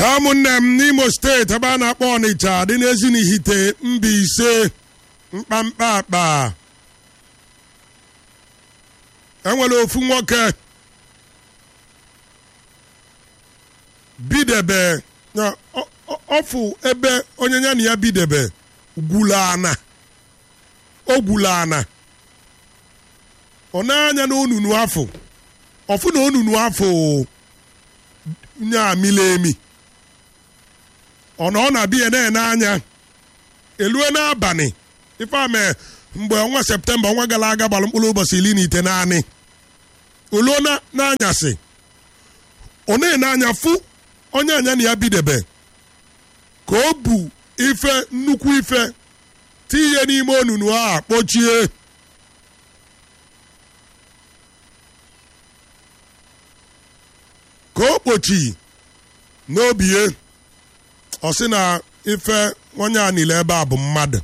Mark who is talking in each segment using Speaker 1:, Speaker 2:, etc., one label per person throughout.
Speaker 1: ụmụnne m n'imo steeti ebe a na-akpọ ọnịcha dị n'ezinihite Mbaise mkpamkpa akpa enwere ofu nwoke bidebe na ọ- ọ- ọfụ ebe onye ya na ya bidebe gwulu ana o gwulu ana ọ na-anya na onunu afọ ọfụ na onunu afọ nya amila emi ọ na ọ na-abịa na-ene anya elue n'abalị ife ame mgbe ọnwa septemba ọnwa gara aga gbara mkpụrụ ụbọchị iri na ite naanị oluo na- n'anyasị ọ na-ene anya fụ onye anya na ya bidebe ka o bu ife nnukwu ife tinye n'ime onunu a kpochie ka o kpochi n'obie ọ sị na ife onye a niile ebe a bụ mmadụ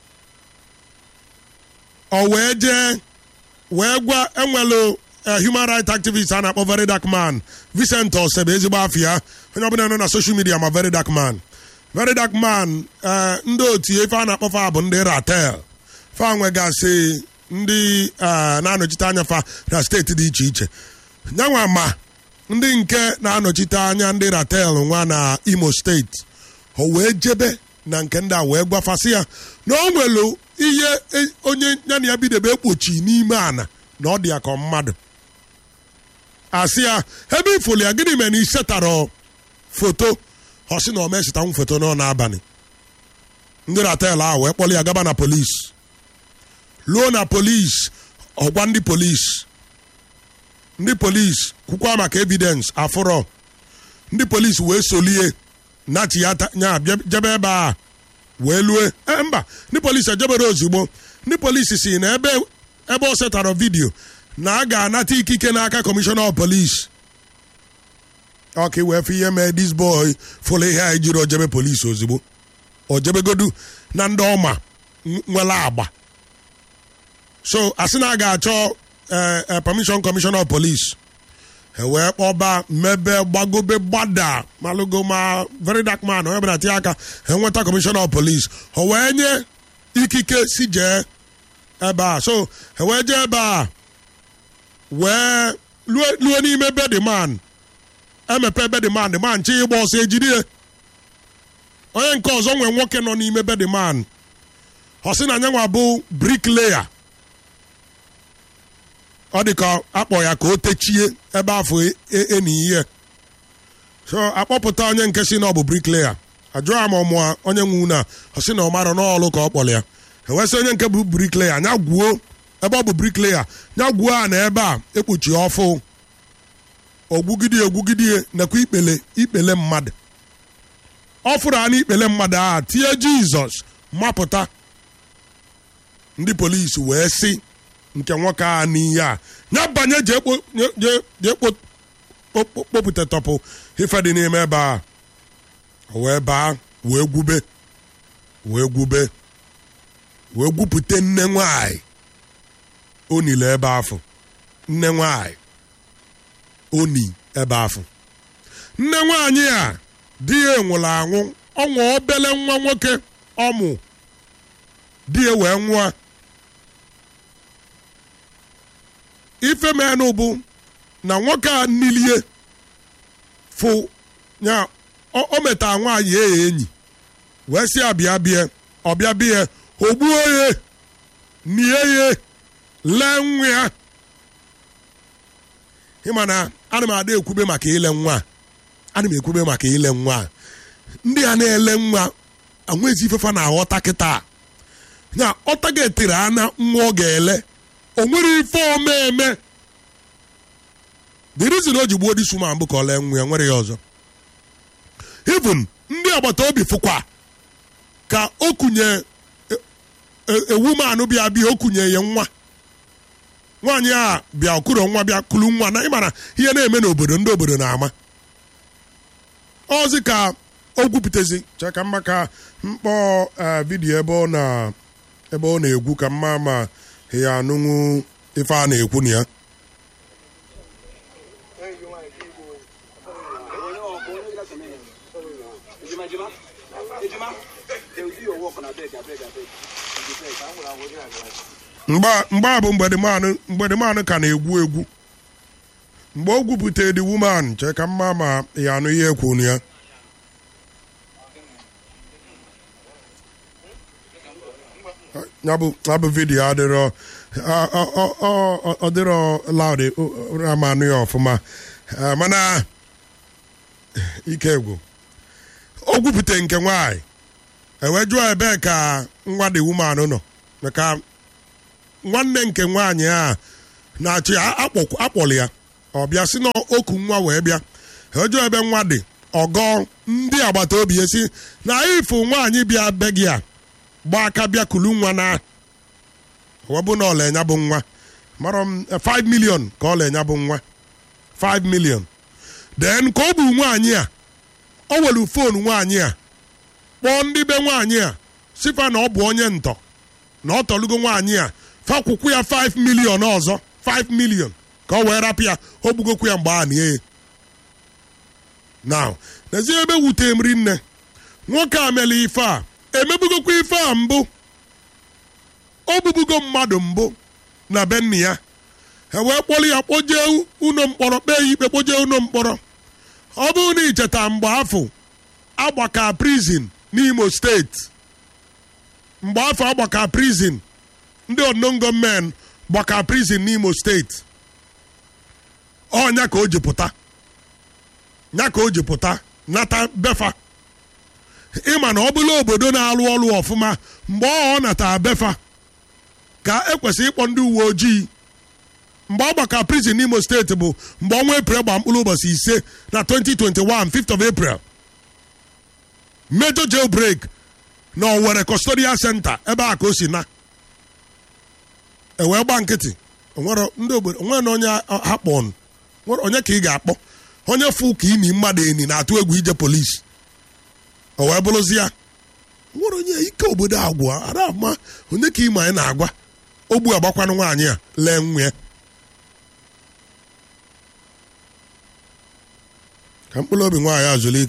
Speaker 1: ọ wee jee wee gwa enwelu eh, human rights activist a na-akpọ very dark man Vincent Osebe ezigbo afịa onye ọbụla nọ na social media ma very dark man very dark man eh, ndị otu ife a na-akpọ fa bụ ndị ratel fa nwegasị ndị eh, na-anọchite anya fa na steeti dị iche iche nyanwa ma ndị nke na-anọchite anya ndị ratel nwa na imo steeti o wee jebe na nke ndị a wee gwafasị ya na o nwere ihe e- onye ya na ya bidebe ekpochi n'ime ana na ọ dị ya ka mmadụ asị ya ebe ifoli ya gịnị mere na isetara foto ọ sị na o mesetanwu foto nọ n'abalị ndị ratel ahụ wee kpọrọ ya gaba na polisi luo na polisi ọgwa ndị polisi ndị polisi kwukwa maka evidence afụrọ ndị polisi wee solie nachi ya ta- nya bịa- jebe ebe a wee lue e, mba ndị polisi ejebere ozugbo ndị polisi si na ebe ebe o setara vidio na a ga-anata ikike n'aka kọmishọna of polisi ọka wee fụ ihe mee dis boy fụlụ ihe a ejiri ojebe polisi ozugbo ojebegodu na ndị ọma n- nwere agba so asị na a ga-achọ eh, eh, permission commissioner of police e wee kpọba mebe gbagobe gbada malụgo ma very dark man onye bụla tinye aka enweta commissioner of police o wee nye ikike si jee ebe a so e wee jee ebe a wee lue lue n'ime be the man emepe be the man the man chi ịgba ọsọ ejidie onye nke ọzọ nwee nwoke nọ n'ime be the man ọ sị na anyanwa bụ bricklayer ọ dị ka akpọ ya ka o techie ebe afọ e- e- eni ihe so akpọpụta onye nke si na ọ bụ bricklayer ajụọ ya ma ọmụa onye nwe unu a ọ sị na ọ mara n'ọlụ ka ọ kpọrọ ya ewesị onye nke bụ bricklayer anya gwuo ebe ọ bụ bricklayer nya gwuo a na ebe a ekpuchi ọfụ ogwugidie ogwugidie nakwa ikpele ikpele mmadụ ọ fụrụ a n'ikpele mmadụ a tie jizọs mapụta ndị polisi wee sị nke nwoke a n'ihe a ya banye jee kpo- je- je- jee kpo- kpo- kpo- kpopụta tọpụ ife dị n'ime ebe a O wee baa wee gwube wee gwube wee gwupụta nne nwanyị onile ebe afọ nne nwanyị oni ebe afọ nne nwanyị a di ya nwụrụ anwụ ọnwa obele nwa nwoke ọmụ di ya wee nwụọ ife menụ bụ na nwoke a nilie fụ ya o o meta nwaanyị ya enyi wee sị abịa bịa ọbịa bịa ogbuo ya nie ya lee nwa ya ịma na ana m ada ekwube maka ile nwa a. ana m ekwube maka ile nwa a. ndị a na-ele nwa anwezi ifefa na-aghọta kịta ya ọta ga-etere ana nwa ọ ga-ele o nwere ife omeme the reason o ji gbuo dis woman bụ ka ọ lee nwa ya nwere ya ọzọ even ndị agbata obi fụkwa ka o kunye e- e- ewu manụ bịa bịa o kunye ya nwa nwaanyị a bịa okuro nwa bịa kulu nwa na ịmara ihe na-eme n'obodo ndị obodo na-ama ọzi ka o gwupụtazi chee ka mma ka mkpọ eh, vidiyo ebe ọ na ebe ọ na-egwu ka mma ma ya anụnwụ ife a na-ekwu na ya
Speaker 2: Ejima, Ejima. Ejima. They will do your work on abeg, abeg, abeg. You dey beg. I will, I will, I will.
Speaker 1: mgbe mgbe a bụ mgbedimanụ mgbedimanụ ka na-egwu egwu mgbe o gwupụta the woman chee ka mma ma ya anụ ihe kwunu ya ya bụ ya bụ vidiyo adịrọ ọ- ọ- ọ- ọ- ọ dịrọ laud ama anụ ya ọfụma Eh, mana ike egwu o gwupụta nke nwaanyị ewee jụọ ebee ka nwa the woman nọ maka nwanne nke nwaanyị a na-achị ya akpọ- akpọrọ ya ọ bịa si na oku nwa wee bịa ejụọ ebe nwa dị ọgọ ndị agbata obi ya si na ifu nwaanyị bịa be gị a gba aka bịa kulu nwa na webụ na ọlenya bụ nwa mara m eh, 5 million ka ọlenya bụ nwa 5 million then ka ọ bụ nwaanyị a o welu fonu nwaanyị a kpọọ ndị be nwaanyị a sifa na ọ bụ onye ntọ na ọ tọlugo nwaanyị a fakwụkwụ ya 5 million ọzọ 5 million ka ọ wee rapụ ya o gbugokwu ya mgbe a nie ya now n'ezie ebe wute m rinne nwoke a mere ife a emebugokwa ife a mbụ o bubugo mmadụ mbụ na be nna ya e wee kpọrọ ya kpojee ụlọ mkpọrọ kpee ya ikpe kpojee ụlọ mkpọrọ ọ bụrụ na icheta mgbe afọ agbaka prison n'imo steeti mgbe afọ agbaka prison ndị onongo men gbaka prison n'imo steeti ọnya ka o ji pụta nya ka o ji pụta nata befa ịma na ọ bụla obodo na-alụ ọrụ ọfụma mgbe ọ nata befa ka ekwesịrị ịkpọ ndị uwe ojii mgbe ọ gbaka prison n'imo steeti bụ mgbe ọnwa eprel gba mkpụrụ ụbọchị ise na 2021 5th of april major jailbreak na Owerri custodial center ebe a ka o si na ewee gba nkịtị onwere ndị obodo onwere na onye ha kpọnụ nwere onye ka ị ga-akpọ onye fụ ka imi mmadụ eni na-atụ egwu ije polisi o wee bụrụzi ya nwere onye ike obodo agwụ ara ama onye ka ime anyị na-agwa ogbu agbakwanụ nwaanyị a lee nwa ya ka mkpụrụ obi nwaanyị azụlike